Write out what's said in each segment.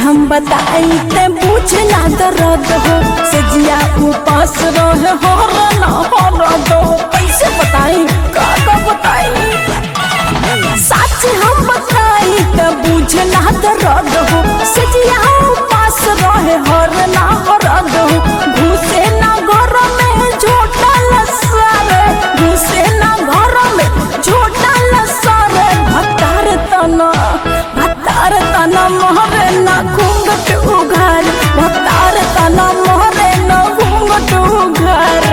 हम बताई ते पूछ ना दर्द हो सजिया उपास रहे हो ना हो दो कैसे बताई का का बताई सच हम बताई ते पूछ ना दर्द हो सजिया उपास रहे हो ना हो दो घुसे ना घर में झोटा लसारे घुसे ना घर में झोटा लसारे भतार तना भतार तना मोहरे ना घूंघट उघार भतार तना मोहरे ना घूंघट उघार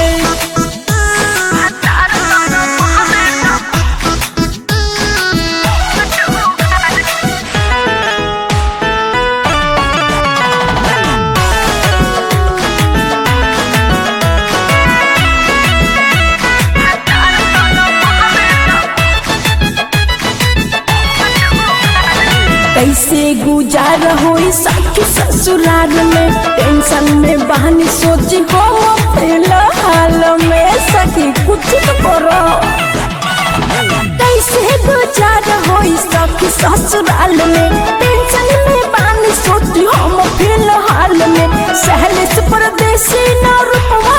कैसे गुजार होई सखी ससुराल में टेंशन में बहनी सोची हो फिलहाल में सखी कुछ तो करो कैसे गुजार होई सखी ससुराल में टेंशन में बहनी सोची हम फिलहाल में सहले से परदेसी न रूपवा